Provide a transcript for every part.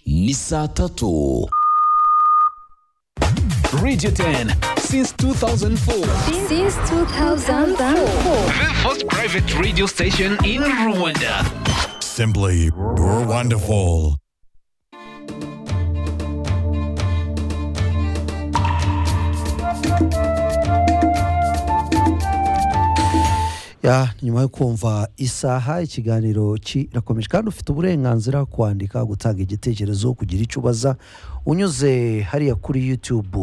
Issa Tattoo. Radio 10 since 2004. Since 2004. The first private radio station in Rwanda. Simply wonderful. Ya, ni nyuma yo kumva isaha ikiganiro kirakomeje kandi ufite uburenganzira bwo kwandika gutanga igitekerezo kugira icyo ubaza unyuze hariya kuri YouTube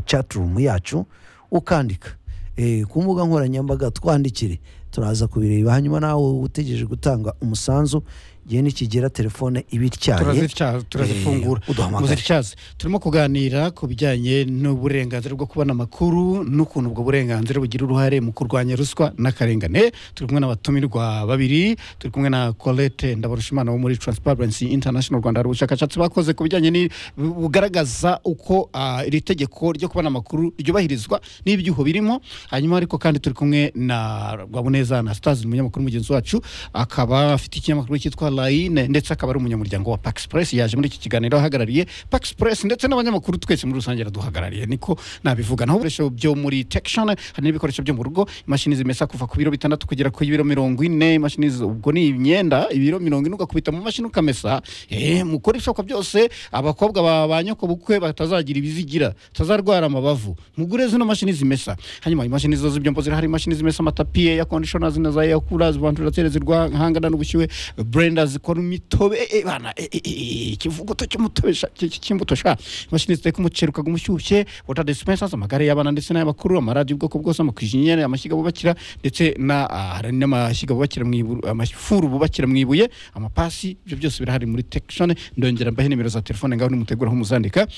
chaturumu yacu ukandika Eh, ku mbuga nkoranyambaga twandikire turaza kubireba hanyuma nawe utegereje gutanga umusanzu igihe nikigera telefone iba ityaye Turazitya- turazifungura Eh, uduhamagare. muzityaze turimo kuganira ku bijyanye n'uburenganzira bwo kubona amakuru n'ukuntu ubwo burenganzira bugira uruhare mu kurwanya ruswa n'akarengane turi kumwe n'abatumirwa babiri turi kumwe na colette ndabarushimana wo muri transparency international rwanda hari ubushakashatsi bakoze ku bijyanye ni- bugaragaza uko ah, iri tegeko ryo kubona amakuru ryubahirizwa n'ibyuho birimo hanyuma ariko kandi turi kumwe na rwabuneza anastase umunyamakuru mugenzi wacu akaba afite ikinyamakuru cyitwa layine ndetse akaba ari umunyamuryango wa pax press yaje muri iki kiganiro ahagarariye pax press ndetse n'abanyamakuru twese muri rusange araduhagarariye niko nabivuga naho ibikoresho byo muri tection hari n'ibikoresho byo mu rugo imashini zimesa kuva ku biro bitandatu kugera ku biro mirongo ine imashini z- ubwo ni imyenda ibiro mirongo ine ugakubita mu mashini ukamesa eh, mukore ibishoboka byose abakobwa ba ba nyokobukwe batazagira ibizigira batazarwara amabavu mugure zino mashini zimesa hanyuma imashini zo z'ibyombo zirahari imashini zimesa amatapi air conditioners na za air coolers vantilateri zirwahangana n'ubushyuhe blender zikora imitobe eh, eh, bana eh, eh, eh, ikivuguto cy'umutobe sha- cy- cy- cy'imbuto sha imashini ziteka umuceri ukaguma ushyushye water dispensers amagare y'abana ndetse n'ay'abakuru amaradiyo y'ubwoko bwose amakijeniyeri amashyiga bubakira ndetse na ah, hari n'amashyiga bubakira mu ibu- amafuru bubakira mu ibuye amapasi ibyo byose birahari muri tekishoni ndongera mbahe nimero za telefone ngaho nimuteguraho muzandika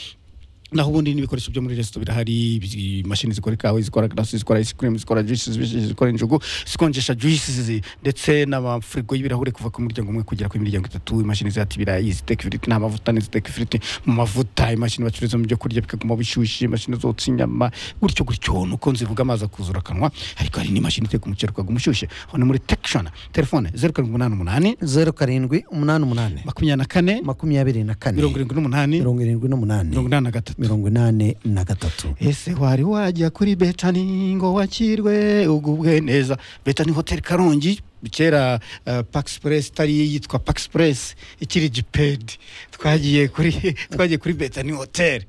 naho ubundi n'ibikoresho byo muri resito birahari bi- imashini zikora ikawa zikora garasi zikora ice cream zikora juice zibi- zikora injugu zikonjesha juice ndetse n'amafirigo y'ibirahure kuva ku muryango umwe kugera ku miryango itatu imashini zihata ibirayi ziteka ifiriti nta mavuta n'iziteka ifiriti mu mavuta imashini bacururizamo ibyo kurya bikaguma bishyushye imashini zotsa inyama gutyo gutyo nuko nzivuga amazi akuzura akanwa ariko hari n'imashini iteka umuceri ukaguma ushyushye aho ni muri tekishoni telefone zeru karindwi umunani umunani zeru karindwi umunani umunani makumyabiri na kane makumyabiri na kane mirongo irindwi n'umunani mirongo irindwi n'umunani mirongo inani na gatatu mirongo inani na gatatu ese wari wajya kuri betani ngo wakirwe ugubwe neza betani hoteli karongi kera uh, pax press itari yitwa pax press ikiri gipedi twagiye kuri twagiye kuri betani hoteli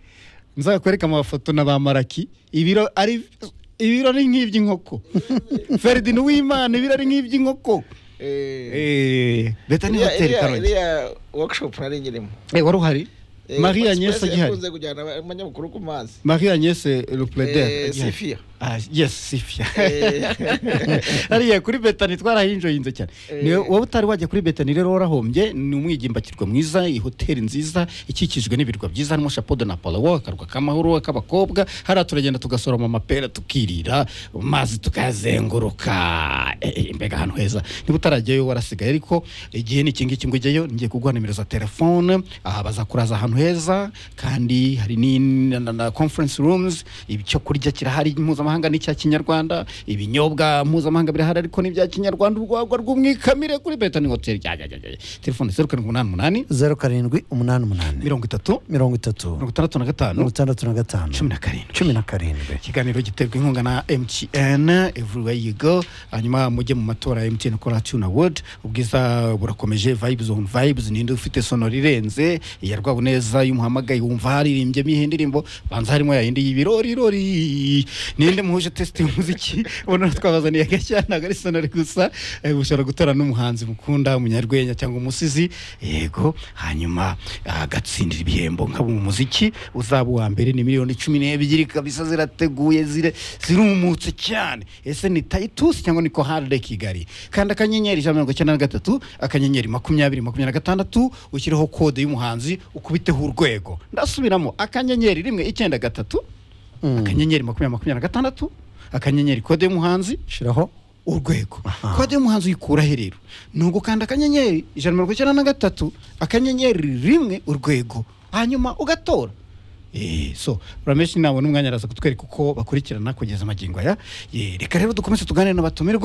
nzakwereka amafoto na ba maraki ibiro ari ibiro ari nk'iby'inkoko feridin w'imana ibiro ari nk'iby'inkoko Eh, betani Iriya- hoteli iriya- karongi iriya workshop nari nyirimo Eh, wari uhari Eh, marie agnese Express agihari yakunze kujyana abanyamakuru ku mazi marie agnese Eh, lupredel Sifia. Ah, yes sifia Eh, hariya kuri betani twarahinjoyinze cyane Eh. Ni- wowe utari wajya kuri betani rero warahombye ni umwigimbakirwa mwiza iyi hoteli nziza ikikijwe n'ibirwa byiza harimo chapeau de napolo akarwa k'amahoro k'abakobwa hariya turagenda tugasoroma amapera tukirira mazi tukayazenguruka Eh, eh, mbega ahantu heza niba utarajyayo warasigaye ariko igihe ni iki ngiki ngo ujyeyo ngiye kuguha nimero za telefone aha bazakuraza ahantu heza kandi hari ni- na- na na conference rooms icyo kurya kirahari mpuzamahanga n'icya kinyarwanda ibinyobwa mpuzamahanga birahari ariko n'ibya kinyarwanda urwagwa rw'umwikamire kuri betani hoteli Ya, ya, ya, ya. telefone zeru karindwi umunani umunani zeru karindwi umunani umunani mirongo itatu mirongo itatu mirongo itandatu na mirongo gatanu itandatu na gatanu cumi na karindwi cumi na karindwi ikiganiro giterwa inkunga na mtn everywhere you go hanyuma mujye mu matora ya mtn kora tuna world ubwiza burakomeje vibes on vibes ninde ufite sonoro irenze iya rwabuneza y'umuhamagaye wumva haririmbyemo iyi ndirimbo banza harimo yayindi y'ibirori rori ninde muhuje test y'umuziki ubona twabazaniye agashya ntabwo ari sonori gusa eh, ushobora gutora n'umuhanzi mukunda umunyarwenya cyangwa umusizi yego hanyuma agatsindira ibihembo nkabo mu muziki uzaba uwa mbere ni miliyoni cumi n'ebyiri kabisa zirateguye zire- zirumutse cyane ese ni tayitusi cyangwa ni koharde kigali kandi akanyenyeri ijana na mirongo icyenda na gatatu akanyenyeri makumyabiri makumyabiri na gatandatu ushyireho kode y'umuhanzi ukubiteho urwego ndasubiramo akanyenyeri rimwe icyenda gatatu akanyenyeri makumyabiri makumyabiri na gatandatu akanyenyeri kode y'umuhanzi shiraho urwego kode y'umuhanzi uyikurahe rero ni ugukanda akanyenyeri ijana na mirongo icyenda na gatatu akanyenyeri rimwe urwego hanyuma ugatora Eh, so rameshi nawe n'umwanya araza kutwereka uko bakurikirana kugeza amagingo aya Eh, reka rero dukomeze tuganire n'abatumirwa